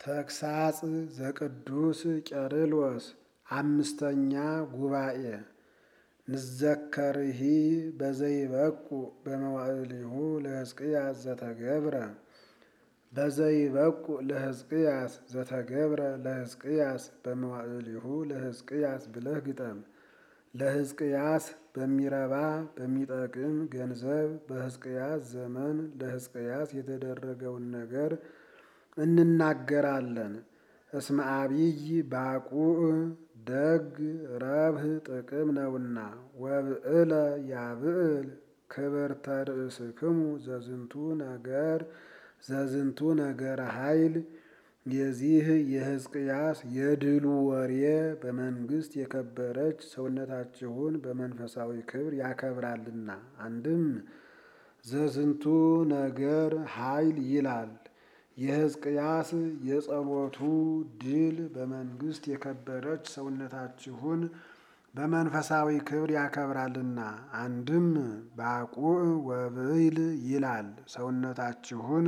ተግሳጽ ዘቅዱስ ቄርሎስ አምስተኛ ጉባኤ ንዘከርሂ በዘይበቁ በመዋዕሊሁ ለሕዝቅያስ ዘተገብረ በዘይበቁ ለሕዝቅያስ ዘተገብረ ለሕዝቅያስ በመዋዕሊሁ ለሕዝቅያስ ብለህ ግጠም። ለሕዝቅያስ በሚረባ በሚጠቅም ገንዘብ በሕዝቅያስ ዘመን ለሕዝቅያስ የተደረገውን ነገር እንናገራለን። እስመ አቢይ ባቁዕ ደግ ረብህ ጥቅም ነውና ወብዕለ ያብዕል ክብርተ ርእስክሙ ዘዝንቱ ነገር ዘዝንቱ ነገረ ኃይል የዚህ የሕዝቅያስ የድሉ ወሬ በመንግስት የከበረች ሰውነታችሁን በመንፈሳዊ ክብር ያከብራልና። አንድም ዘዝንቱ ነገር ኃይል ይላል። የሕዝቅያስ የጸሎቱ ድል በመንግስት የከበረች ሰውነታችሁን በመንፈሳዊ ክብር ያከብራልና። አንድም ባቁዕ ወብዕል ይላል። ሰውነታችሁን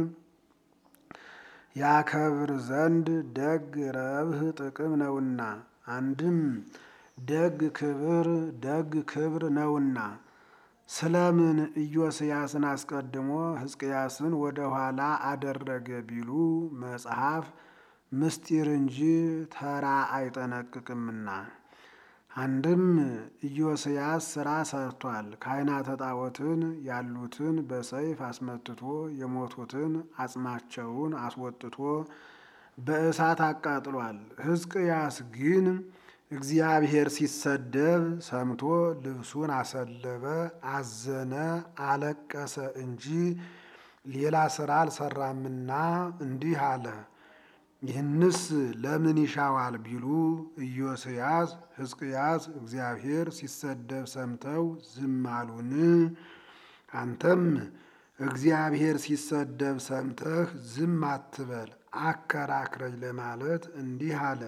ያከብር ዘንድ ደግ ረብህ ጥቅም ነውና። አንድም ደግ ክብር ደግ ክብር ነውና። ስለምን ኢዮስያስን አስቀድሞ ሕዝቅያስን ወደ ኋላ አደረገ ቢሉ መጽሐፍ ምስጢር እንጂ ተራ አይጠነቅቅምና። አንድም ኢዮስያስ ሥራ ሰርቷል። ካህናተ ጣዖትን ያሉትን በሰይፍ አስመትቶ የሞቱትን አጽማቸውን አስወጥቶ በእሳት አቃጥሏል። ሕዝቅያስ ግን እግዚአብሔር ሲሰደብ ሰምቶ ልብሱን አሰለበ፣ አዘነ፣ አለቀሰ እንጂ ሌላ ሥራ አልሰራምና እንዲህ አለ። ይህንስ ለምን ይሻዋል ቢሉ ኢዮስያስ ሕዝቅያስ እግዚአብሔር ሲሰደብ ሰምተው ዝም አሉን? አንተም እግዚአብሔር ሲሰደብ ሰምተህ ዝም አትበል አከራክረኝ ለማለት እንዲህ አለ።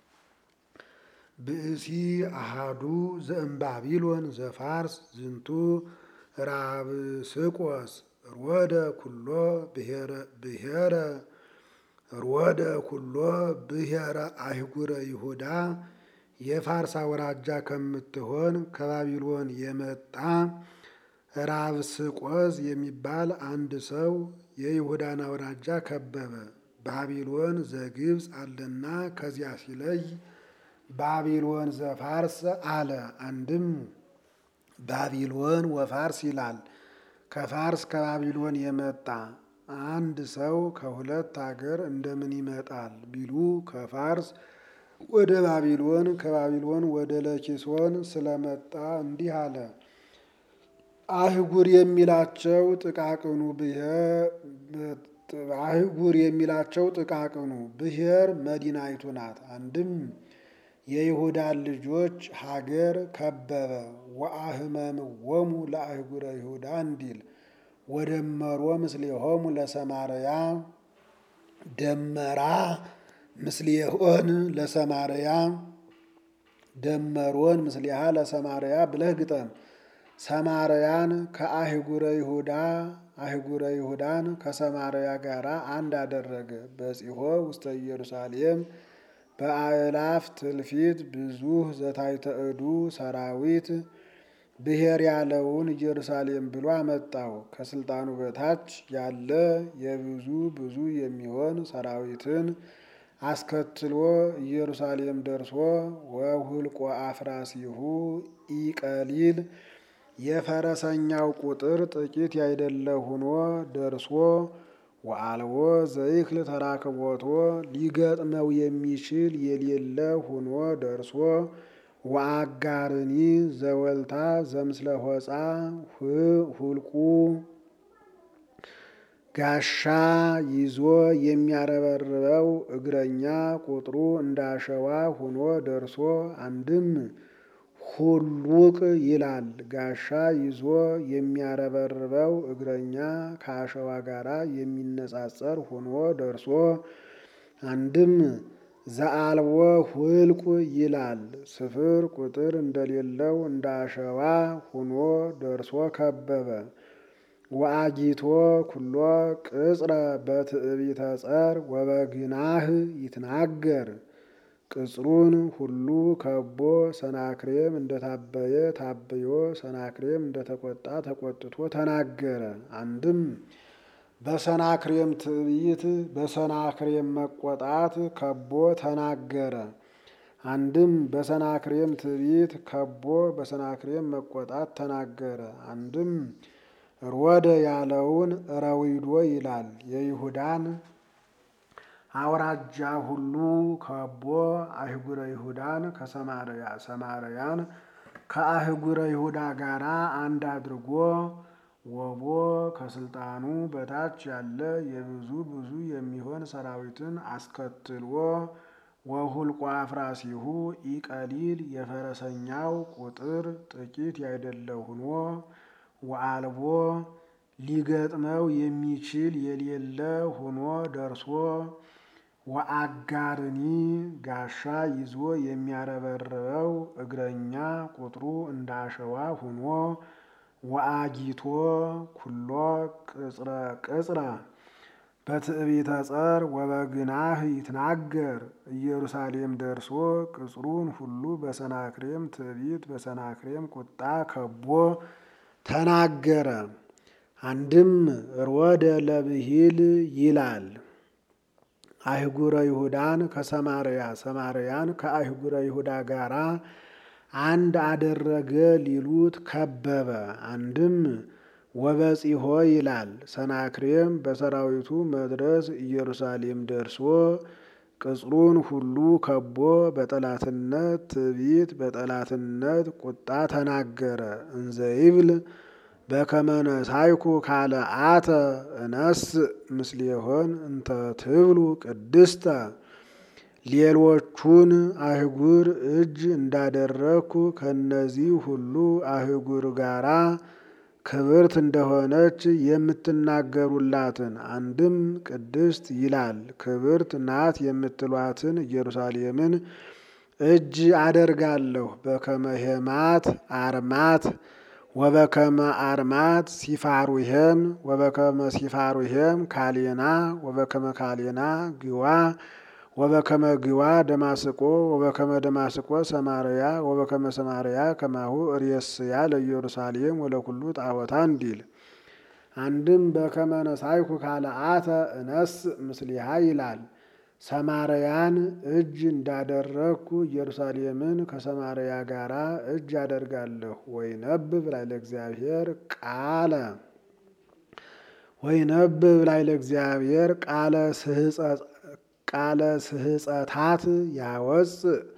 ብእሲ አሃዱ ዘእምባቢሎን ዘፋርስ ዝንቱ ራብስቆስ ሮደ ኩሎ ብሔረ ሮደ ኩሎ ብሔረ አይጉረ ይሁዳ የፋርስ አውራጃ ከምትሆን ከባቢሎን የመጣ ራብስቆስ የሚባል አንድ ሰው የይሁዳን አውራጃ ከበበ። ባቢሎን ዘግብፅ አለና ከዚያ ሲለይ ባቢሎን ዘፋርስ አለ። አንድም ባቢሎን ወፋርስ ይላል። ከፋርስ ከባቢሎን የመጣ አንድ ሰው ከሁለት አገር እንደምን ይመጣል ቢሉ ከፋርስ ወደ ባቢሎን ከባቢሎን ወደ ለኪሶን ስለመጣ እንዲህ አለ። አህጉር የሚላቸው ጥቃቅኑ አህጉር የሚላቸው ጥቃቅኑ ብሔር መዲናይቱ ናት። አንድም የይሁዳን ልጆች ሀገር ከበበ። ወአህመምዎሙ ለአህጉረ ይሁዳ እንዲል ወደመሮ ምስሌሆሙ ለሰማርያ ደመራ ምስሌሆን ለሰማርያ ደመሮን ምስሊሃ ለሰማርያ ብለህ ግጠም። ሰማርያን ከአህጉረ ይሁዳ አህጉረ ይሁዳን ከሰማርያ ጋር አንድ አደረገ። በጺሖ ውስተ ኢየሩሳሌም በአእላፍ ትልፊት ብዙህ ዘታይተ እዱ ሰራዊት ብሔር ያለውን ኢየሩሳሌም ብሎ አመጣው። ከስልጣኑ በታች ያለ የብዙ ብዙ የሚሆን ሰራዊትን አስከትሎ ኢየሩሳሌም ደርሶ ወሁልቆ አፍራሲሁ ኢቀሊል የፈረሰኛው ቁጥር ጥቂት ያይደለ ሆኖ ደርሶ ወአልቦ ዘይክል ተራክቦቶ ሊገጥመው የሚችል የሌለ ሆኖ ደርሶ ወአጋርኒ ዘወልታ ዘምስለ ሆፃ ሁልቁ ጋሻ ይዞ የሚያረበርበው እግረኛ ቁጥሩ እንዳሸዋ ሆኖ ደርሶ አንድም ሁሉቅ ይላል። ጋሻ ይዞ የሚያረበርበው እግረኛ ከአሸዋ ጋራ የሚነጻጸር ሆኖ ደርሶ አንድም ዘአልቦ ሁልቁ ይላል። ስፍር ቁጥር እንደሌለው እንደ አሸዋ ሆኖ ደርሶ ከበበ። ወአጊቶ ኩሎ ቅጽረ በትዕቢተ ጸር ወበግናህ ይትናገር ቅጽሩን ሁሉ ከቦ ሰናክሬም እንደታበየ ታብዮ ሰናክሬም እንደተቆጣ ተቆጥቶ ተናገረ። አንድም በሰናክሬም ትዕቢት በሰናክሬም መቆጣት ከቦ ተናገረ። አንድም በሰናክሬም ትዕቢት ከቦ በሰናክሬም መቆጣት ተናገረ። አንድም ሮደ ያለውን ረዊዶ ይላል። የይሁዳን አውራጃ ሁሉ ከቦ አህጉረ ይሁዳን ከሰማርያ ሰማርያን ከአህጉረ ይሁዳ ጋር አንድ አድርጎ ወቦ ከስልጣኑ በታች ያለ የብዙ ብዙ የሚሆን ሰራዊትን አስከትሎ ወሁልቆ አፍራሲሁ ኢቀሊል የፈረሰኛው ቁጥር ጥቂት ያይደለ ሆኖ ወአልቦ ሊገጥመው የሚችል የሌለ ሆኖ ደርሶ ወአጋርኒ ጋሻ ይዞ የሚያረበርበው እግረኛ ቁጥሩ እንደ አሸዋ ሆኖ ወአጊቶ ኩሎ ቅጽረ ቅጽረ በትዕቢተ ጸር ወበግናህ ይትናገር ኢየሩሳሌም ደርሶ ቅጽሩን ሁሉ በሰናክሬም ትዕቢት በሰናክሬም ቁጣ ከቦ ተናገረ። አንድም ሮደ ለብሂል ይላል። አህጉረ ይሁዳን ከሰማርያ ሰማርያን ከአህጉረ ይሁዳ ጋራ አንድ አደረገ ሊሉት ከበበ። አንድም ወበጺሖ ይላል። ሰናክሬም በሰራዊቱ መድረስ ኢየሩሳሌም ደርሶ ቅጽሩን ሁሉ ከቦ በጠላትነት ትዕቢት በጠላትነት ቁጣ ተናገረ። እንዘይብል በከመ ነሳይኩ ካለ አተ እነስ ምስሌሆን እንተ ትብሉ ቅድስተ ሌሎቹን አህጉር እጅ እንዳደረግኩ ከነዚህ ሁሉ አህጉር ጋራ ክብርት እንደሆነች የምትናገሩላትን አንድም ቅድስት ይላል ክብርት ናት የምትሏትን ኢየሩሳሌምን እጅ አደርጋለሁ። በከመ ሄማት አርማት ወበከመ አርማት ሲፋሩሄም ወበከመ ሲፋሩሄም ካሌና ወበከመ ካሌና ግዋ ወበከመ ግዋ ደማስቆ ወበከመ ደማስቆ ሰማርያ ወበከመ ሰማርያ ከማሁ ርእስያ ለኢየሩሳሌም ወለኩሉ ጣዖታ እንዲል። አንድም በከመ ነሳይኩ ካልአተ እነስ ምስሊሃ ይላል። ሰማርያን እጅ እንዳደረግኩ ኢየሩሳሌምን ከሰማርያ ጋር እጅ አደርጋለሁ። ወይነብብ ላይ ለእግዚአብሔር ቃለ ወይነብብ ላይ ለእግዚአብሔር ቃለ ቃለ ስህፀታት ያወፅ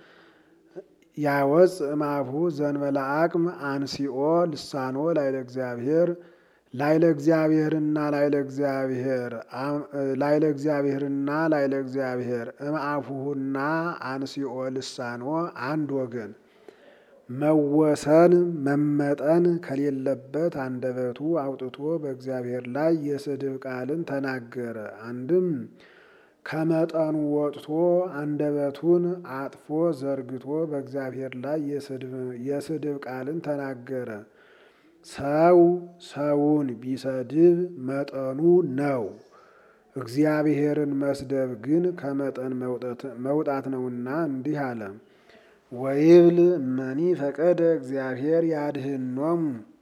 ያወፅ እማሁ ዘንበለ አቅም አንሲኦ ልሳኖ ላይ ለእግዚአብሔር ላይ ለእግዚአብሔርና ላይ ለእግዚአብሔር ላይ ለእግዚአብሔርና ላይ ለእግዚአብሔር እምአፉሁና አንሲኦ ልሳኖ አንድ ወገን መወሰን መመጠን ከሌለበት አንደበቱ አውጥቶ በእግዚአብሔር ላይ የስድብ ቃልን ተናገረ። አንድም ከመጠኑ ወጥቶ አንደበቱን አጥፎ ዘርግቶ በእግዚአብሔር ላይ የስድብ ቃልን ተናገረ። ሰው ሰውን ቢሰድብ መጠኑ ነው። እግዚአብሔርን መስደብ ግን ከመጠን መውጣት ነውና እንዲህ አለ። ወይብል እመኒ ፈቀደ እግዚአብሔር ያድህኖሙ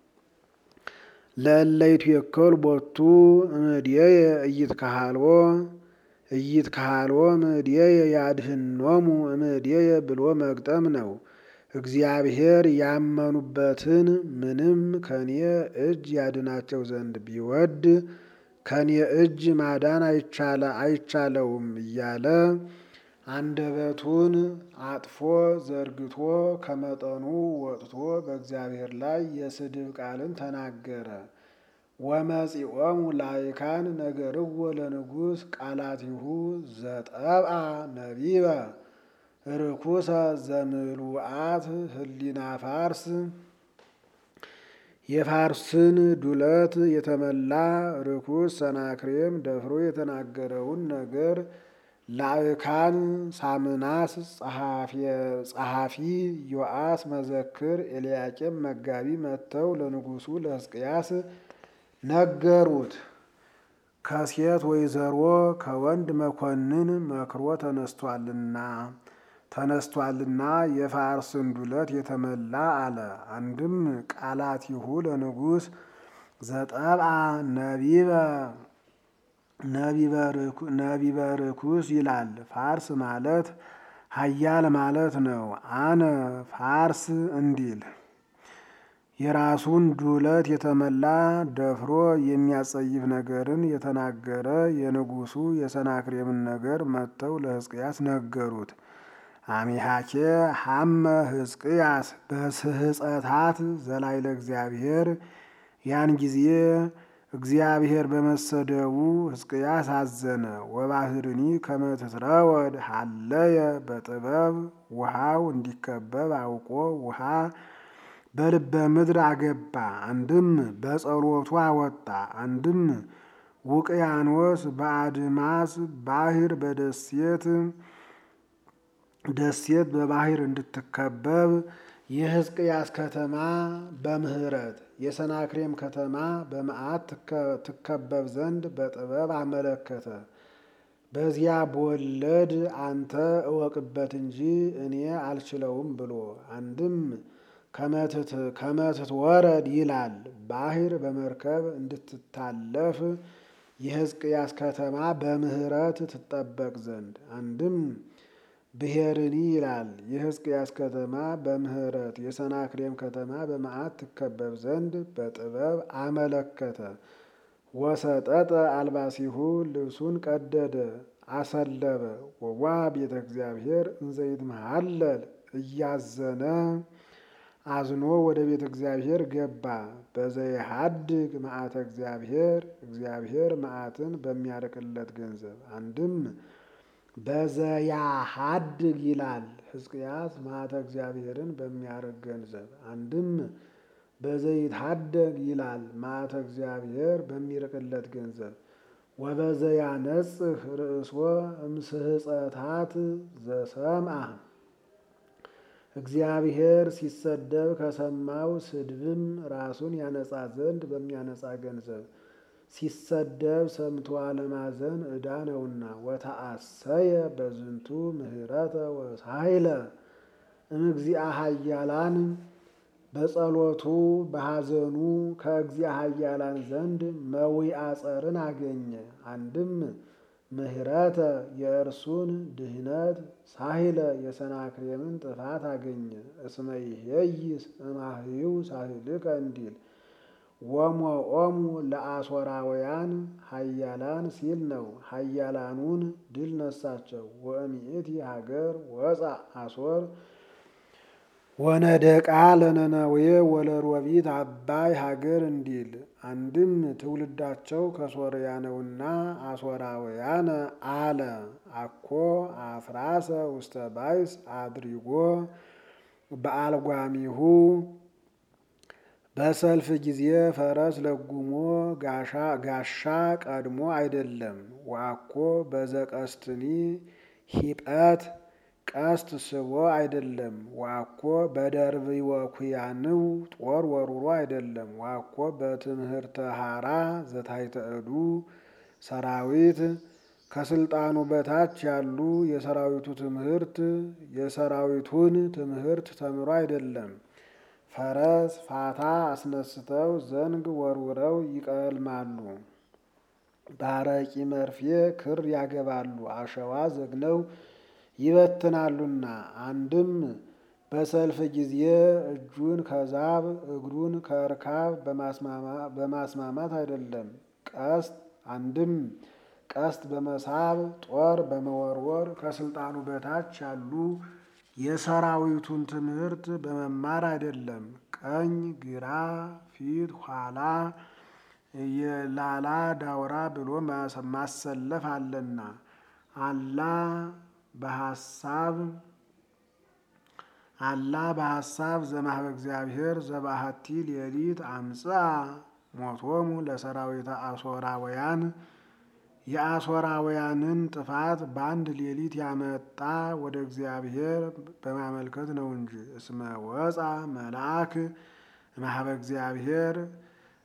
ለእለይቱ የከል ቦቱ እምድየየ እይትካሃልዎ እይትካሃልዎ እምድየየ ያድህኖሙ እምድየየ ብሎ መግጠም ነው። እግዚአብሔር ያመኑበትን ምንም ከኔ እጅ ያድናቸው ዘንድ ቢወድ ከኔ እጅ ማዳን አይቻለውም እያለ አንደበቱን አጥፎ ዘርግቶ ከመጠኑ ወጥቶ በእግዚአብሔር ላይ የስድብ ቃልን ተናገረ። ወመጺኦሙ ላይካን ነገርዎ ለንጉሥ ቃላቲሁ ዘጠብአ ነቢበ ርኩሰ ዘምሉአት ህሊና ፋርስ የፋርስን ዱለት የተመላ ርኩስ ሰናክሬም ደፍሮ የተናገረውን ነገር ላዕካን ሳምናስ ጸሐፊ ዮአስ መዘክር ኤልያቄም መጋቢ መጥተው ለንጉሡ ለሕዝቅያስ ነገሩት። ከሴት ወይዘሮ ከወንድ መኮንን መክሮ ተነስቷልና ተነስቷልና የፋርስን ዱለት የተመላ አለ። አንድም ቃላቲሁ ለንጉሥ ዘጠብአ ነቢበ ነቢበ ርኩስ ይላል። ፋርስ ማለት ኃያል ማለት ነው። አነ ፋርስ እንዲል የራሱን ዱለት የተመላ ደፍሮ የሚያጸይፍ ነገርን የተናገረ የንጉሡ የሰናክሬምን ነገር መጥተው ለሕዝቅያስ ነገሩት። አሚሃኬ ሐመ ሕዝቅያስ በስህፀታት ዘላይለ እግዚአብሔር ያን ጊዜ እግዚአብሔር በመሰደቡ ሕዝቅያስ አዘነ። ወባህርኒ ከመትትረወድ ሀለየ በጥበብ ውሃው እንዲከበብ አውቆ ውሃ በልበ ምድር አገባ። አንድም በጸሎቱ አወጣ። አንድም ውቅያኖስ በአድማስ ባህር በደሴት ደሴት በባህር እንድትከበብ የሕዝቅያስ ከተማ በምህረት የሰናክሬም ከተማ በመዓት ትከበብ ዘንድ በጥበብ አመለከተ። በዚያ በወለድ አንተ እወቅበት እንጂ እኔ አልችለውም ብሎ አንድም ከመትት ወረድ ይላል ባህር በመርከብ እንድትታለፍ የሕዝቅያስ ከተማ በምህረት ትጠበቅ ዘንድ አንድም ብሔርኒ ይላል የሕዝቅያስ ከተማ በምህረት የሰናክሬም ከተማ በመዓት ትከበብ ዘንድ በጥበብ አመለከተ። ወሰጠጠ አልባሲሁ ልብሱን ቀደደ አሰለበ። ወዋ ቤተ እግዚአብሔር እንዘይት መሃለል እያዘነ አዝኖ ወደ ቤተ እግዚአብሔር ገባ። በዘይሃድግ መዓተ እግዚአብሔር እግዚአብሔር መዓትን በሚያርቅለት ገንዘብ አንድም በዘያሃድግ ይላል ሕዝቅያስ መዓተ እግዚአብሔርን በሚያርቅ ገንዘብ አንድም በዘይትሃደግ ይላል መዓተ እግዚአብሔር በሚርቅለት ገንዘብ ወበዘያነጽህ ርእሶ እምስህፀታት ዘሰምአ እግዚአብሔር ሲሰደብ ከሰማው ስድብም ራሱን ያነጻ ዘንድ በሚያነጻ ገንዘብ ሲሰደብ ሰምቶ አለማዘን ዕዳ ነውና። ወተአሰየ በዝንቱ ምህረተ ወሳይለ እምግዚአ ኃያላን በጸሎቱ በሐዘኑ ከእግዚአ ኃያላን ዘንድ መዊአ ጸርን አገኘ። አንድም ምህረተ የእርሱን ድህነት ሳሂለ የሰናክሬምን ጥፋት አገኘ። እስመ ይሄይስ እማህዩ ሳሂልከ እንዲል ወሞኦሙ ለአሦራውያን ኃያላን ሲል ነው። ኃያላኑን ድል ነሳቸው። ወእምይእቲ ሀገር ወፃ አሦር ወነደቃ ለነነዌ ወለሮቢት አባይ ሀገር እንዲል አንድም ትውልዳቸው ከሶርያ ነውና አሦራውያን አለ። አኮ አፍራሰ ውስተ ባይስ አድሪጎ በአልጓሚሁ በሰልፍ ጊዜ ፈረስ ለጉሞ ጋሻ ቀድሞ አይደለም። ዋኮ በዘቀስትኒ ሂጠት ቀስት ስቦ አይደለም። ዋኮ በደርብ ወኩያንው ጦር ወሩሮ አይደለም። ዋኮ በትምህርተ ሀራ ዘታይተ እዱ ሰራዊት ከስልጣኑ በታች ያሉ የሰራዊቱ ትምህርት የሰራዊቱን ትምህርት ተምሮ አይደለም። ፈረስ ፋታ አስነስተው ዘንግ ወርውረው ይቀልማሉ። በአረቂ መርፌ ክር ያገባሉ። አሸዋ ዘግነው ይበትናሉና። አንድም በሰልፍ ጊዜ እጁን ከዛብ እግሩን ከእርካብ በማስማማት አይደለም። ቀስት አንድም ቀስት በመሳብ ጦር በመወርወር ከስልጣኑ በታች ያሉ የሰራዊቱን ትምህርት በመማር አይደለም። ቀኝ ግራ፣ ፊት ኋላ፣ የላላ ዳውራ ብሎ ማሰለፍ አለና አላ በሐሳብ አላ በሐሳብ ዘማህበ እግዚአብሔር ዘባህቲ ሌሊት አምጽአ ሞቶሙ ለሰራዊተ አሦራውያን የአሦራውያንን ጥፋት በአንድ ሌሊት ያመጣ ወደ እግዚአብሔር በማመልከት ነው እንጂ። እስመ ወፃ መልአክ ማህበ እግዚአብሔር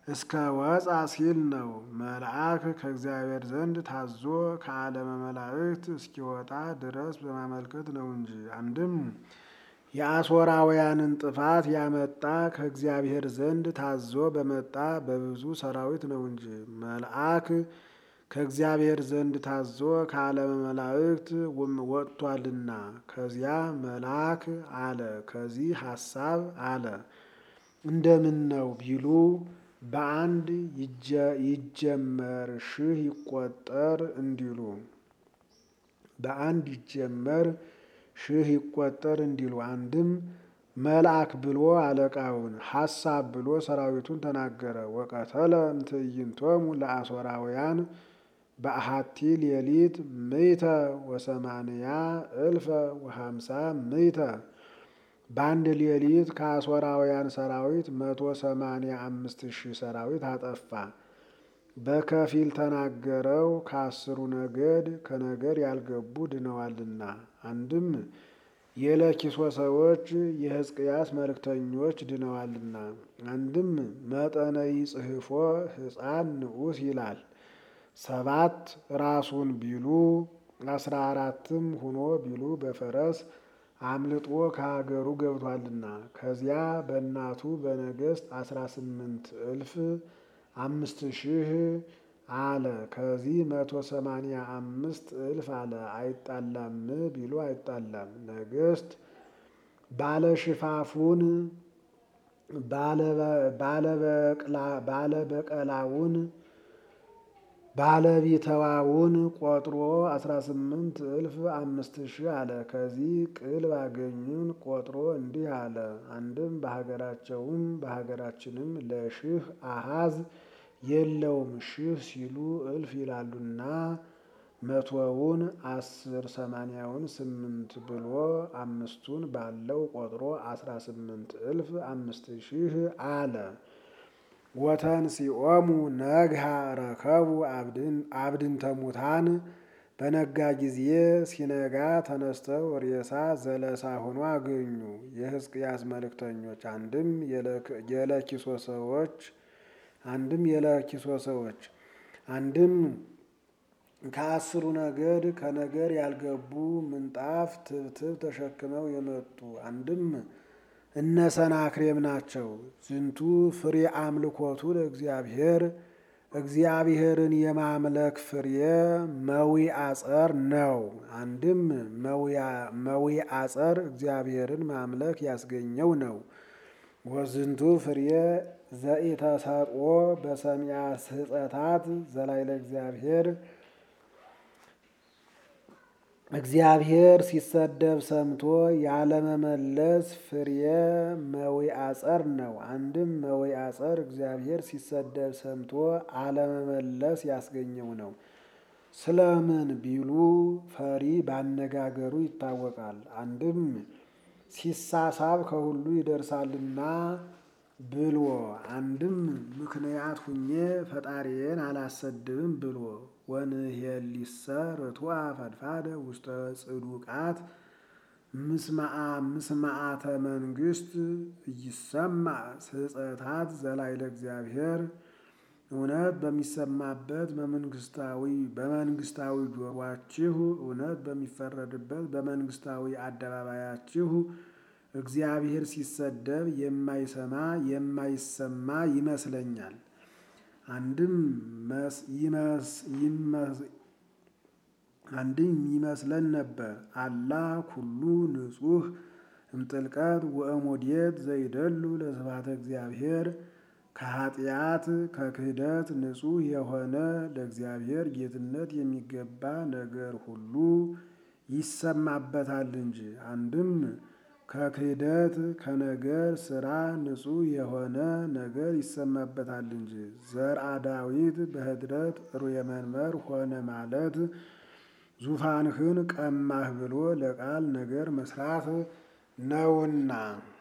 እስከ ወፃ ሲል ነው። መልአክ ከእግዚአብሔር ዘንድ ታዞ ከዓለመ መላእክት እስኪወጣ ድረስ በማመልከት ነው እንጂ። አንድም የአሦራውያንን ጥፋት ያመጣ ከእግዚአብሔር ዘንድ ታዞ በመጣ በብዙ ሰራዊት ነው እንጂ። መልአክ ከእግዚአብሔር ዘንድ ታዞ ከዓለመ መላእክት ወጥቷልና ከዚያ መልአክ አለ፣ ከዚህ ሐሳብ አለ። እንደምን ነው ቢሉ በአንድ ይጀመር ሺህ ይቆጠር እንዲሉ በአንድ ይጀመር ሺህ ይቆጠር እንዲሉ። አንድም መልአክ ብሎ አለቃውን ሐሳብ ብሎ ሰራዊቱን ተናገረ። ወቀተለ እምትዕይንቶሙ ለአሦራውያን በአሐቲ ሌሊት ምእተ ወሰማንያ እልፈ ወሃምሳ ምእተ በአንድ ሌሊት ከአሦራውያን ሰራዊት መቶ ሰማንያ አምስት ሺህ ሰራዊት አጠፋ። በከፊል ተናገረው ከአስሩ ነገድ ከነገር ያልገቡ ድነዋልና። አንድም የለኪሶ ሰዎች የሕዝቅያስ መልእክተኞች ድነዋልና። አንድም መጠነ ይጽሕፎ ሕፃን ንዑስ ይላል። ሰባት ራሱን ቢሉ አስራ አራትም ሁኖ ቢሉ በፈረስ አምልጦ ከሀገሩ ገብቷልና። ከዚያ በእናቱ በነገሥት አስራ ስምንት እልፍ አምስት ሺህ አለ። ከዚህ መቶ ሰማንያ አምስት እልፍ አለ። አይጣላም ቢሉ አይጣላም። ነገሥት ባለሽፋፉን ባለበቀላውን ባለቢተዋውን ቆጥሮ አስራ ስምንት እልፍ አምስት ሺህ አለ። ከዚህ ቅል ባገኙን ቆጥሮ እንዲህ አለ። አንድም በሀገራቸውም በሀገራችንም ለሺህ አሃዝ የለውም ሺህ ሲሉ እልፍ ይላሉና መቶውን አስር ሰማንያውን ስምንት ብሎ አምስቱን ባለው ቆጥሮ አስራ ስምንት እልፍ አምስት ሺህ አለ። ወተንሲኦሙ ነግሃ ረከቡ አብድንተ ሙታን በነጋ ጊዜ ሲነጋ ተነስተው ሬሳ ዘለሳ ሆኖ አገኙ። የሕዝቅያስ መልእክተኞች አንድም የለኪሶ ሰዎች አንድም የለኪሶ ሰዎች አንድም ከአስሩ ነገድ ከነገር ያልገቡ ምንጣፍ ትብትብ ተሸክመው የመጡ አንድም እነ ሰናክሬም ናቸው። ዝንቱ ፍሬ አምልኮቱ ለእግዚአብሔር እግዚአብሔርን የማምለክ ፍሬ መዊ አጸር ነው። አንድም መዊ አጸር እግዚአብሔርን ማምለክ ያስገኘው ነው። ወዝንቱ ፍሬ ዘኢተሰጥኦ በሰሚያ ስሕፀታት ዘላይለ እግዚአብሔር እግዚአብሔር ሲሰደብ ሰምቶ ያለመመለስ ፍሬ መዊ አጸር ነው። አንድም መዊ አጸር እግዚአብሔር ሲሰደብ ሰምቶ አለመመለስ ያስገኘው ነው። ስለምን ቢሉ ፈሪ ባነጋገሩ ይታወቃል። አንድም ሲሳሳብ ከሁሉ ይደርሳልና ብሎ አንድም ምክንያት ሁኜ ፈጣሪዬን አላሰድብም ብሎ ወንሄሊሰ ርቱዐ ፈድፋደ ውስተ ጽዱቃት ምስማዓተ መንግስት እይሰማዕ ስሕፀታት ዘላይለ እግዚአብሔር እውነት በሚሰማበት በመንግስታዊ በመንግስታዊ ጆሯችሁ እውነት በሚፈረድበት በመንግስታዊ አደባባያችሁ እግዚአብሔር ሲሰደብ የማይሰማ የማይሰማ ይመስለኛል። አንድም አንድም ይመስለን ነበር። አላ ኩሉ ንጹሕ እምጥልቀት ወእሞዴት ዘይደሉ ለስብሐተ እግዚአብሔር ከኃጢአት ከክህደት ንጹሕ የሆነ ለእግዚአብሔር ጌትነት የሚገባ ነገር ሁሉ ይሰማበታል እንጂ። አንድም ከክህደት ከነገር ስራ ንጹሕ የሆነ ነገር ይሰማበታል እንጂ። ዘርአ ዳዊት በህድረት ሩየ መንበር ሆነ ማለት ዙፋንህን ቀማህ ብሎ ለቃል ነገር መስራት ነውና